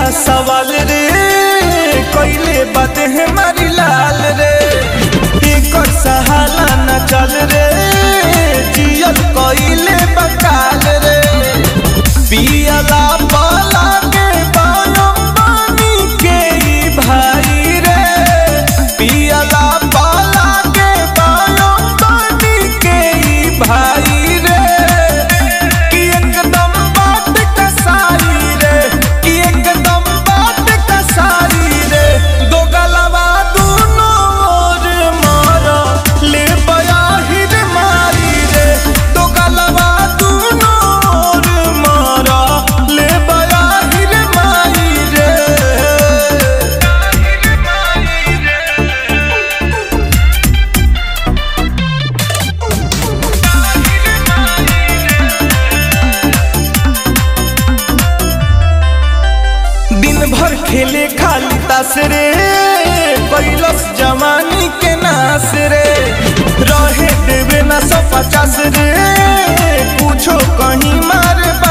सवाल रे कैले बात है मारी लाल रे एकर सहाला न चल रे जियल कैले बकाल रे पियला पाला के बायम बानी के ई भाई रे पियला पाला के बायम बानी के ई भाई रे कि एकदम बात कसाई रे कि एकदम बात कसाई रे दो गलवा दूनो ओर मारा ले बयाहिर मारी रे दो गलवा दूनो ओर मारा ले बयाहिर मारी रे दिन भर खेले खाली तास रे कैलस जवानी के नास रे रहे देवे ना सौ पचास रे पूछो कहीं मार